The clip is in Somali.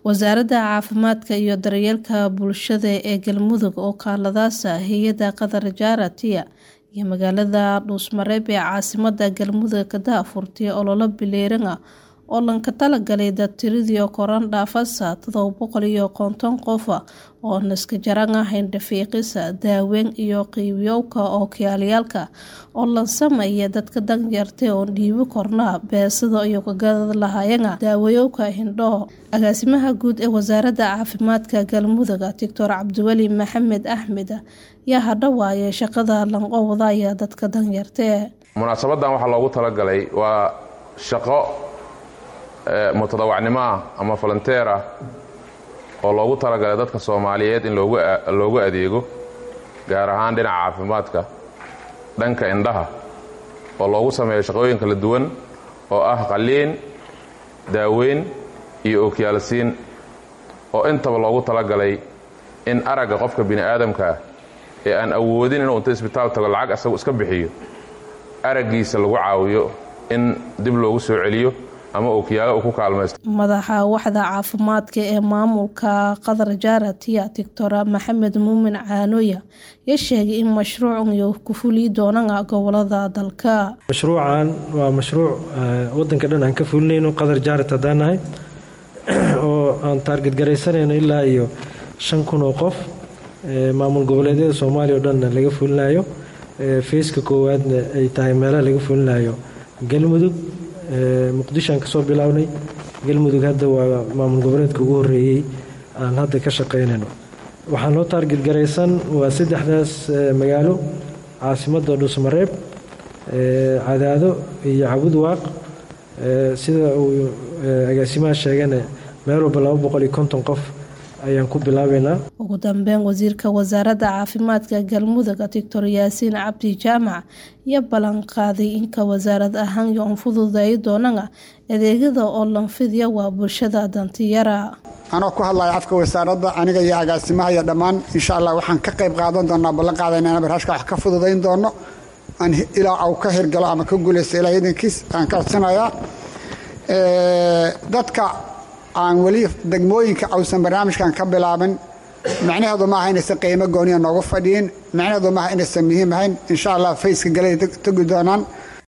wasaaradda caafimaadka iyo daryeelka bulshada ee galmudug oo kaaladaasa hay-adda qatar jaaratiya iyo magaalada dhuusmareeb ee caasimada galmudug ka daahfurtay ololo bileeran ah oo lanka talagalay dadtiradii koran dhaafasa todoba boqol iyo konton qof oo naska jaran ahayn dhafiiqisa daaweyn iyo qiibyowka ookiyaalyaalka oo lan sameeya dadka danyartay oon dhiibi korna beesada iyo kagadad lahayana daawayowka hindhoo agaasimaha guud ee wasaaradda caafimaadka galmudug doctor cabdiweli maxamed axmed yaa hadhawaaye shaqada lanqowdaya dadka danyartee munaasabadan waxaa loogu talagalay waa shaqo mutadawacnimo ah ama volonteer ah oo loogu talagalay dadka soomaaliyeed in loogu adeego gaar ahaan dhinaca caafimaadka dhanka indhaha oo loogu sameeyo shaqooyin kala duwan oo ah qaliin daaweyn iyo ookiyaalsiin oo intaba loogu talagalay in aragga qofka bini aadamka ah ee aan awoodin inuu inta isbitaal tago lacag asagu iska bixiyo araggiisa lagu caawiyo in dib loogu soo celiyo ama ookiyaalo uu ku kaalmaysto madaxa waxda caafimaadka ee maamulka qatar jaaratiya doctor maxamed muumin caanoya yaa sheegay in mashruucan iyo ku fuli doonana gobolada dalka mashruucan waa mashruuc wadanka dhan aan ka fulinayno qatar jaarat haddaan nahay oo aan taarget garaysanayno ilaa iyo shan kun oo qof maamul goboleedyada soomaaliya o dhanna laga fulinayo feyska koowaadna ay tahay meelaha laga fulinayo galmudug muqdishoaan kasoo bilownay galmudug hadda waa maamul goboleedka ugu horeeyey aan hadda ka shaqaynayno waxaa noo taarget garaysan waa saddexdaas magaalo caasimadda dhuusmareeb cadaado iyo cabud waaq sida uu agaasimaha sheegana meel walba laba boqol iyo konton qof ayaan ku bilaabeynaa ugu dambeyn wasiirka wasaaradda caafimaadka galmudug doctor yaasiin cabdi jaamac iyo ballan qaaday inka wasaarad ahaan iyo un fududeey doonana adeegyada oo lanfidya waa bulshada dantiyara anoo ku hadlaya afka wasaaradda aniga iyo agaasimaha iyo dhammaan insha allah waxaan ka qayb qaadan doonaa ballan qaadayna inaan barnaamijka wax ka fududayn doono aan ilaa au ka hirgalo ama ka guulaysto ilaa idankiis aan ka codsanayaa dadka aan weli degmooyinka awsan barnaamijkan ka bilaabin macnaheedu maaha inaysan qiimo gooniya noogu fadhiyin macnaheedu maaha inaysan muhiim ahayn insha allah fayska galay tegi doonaan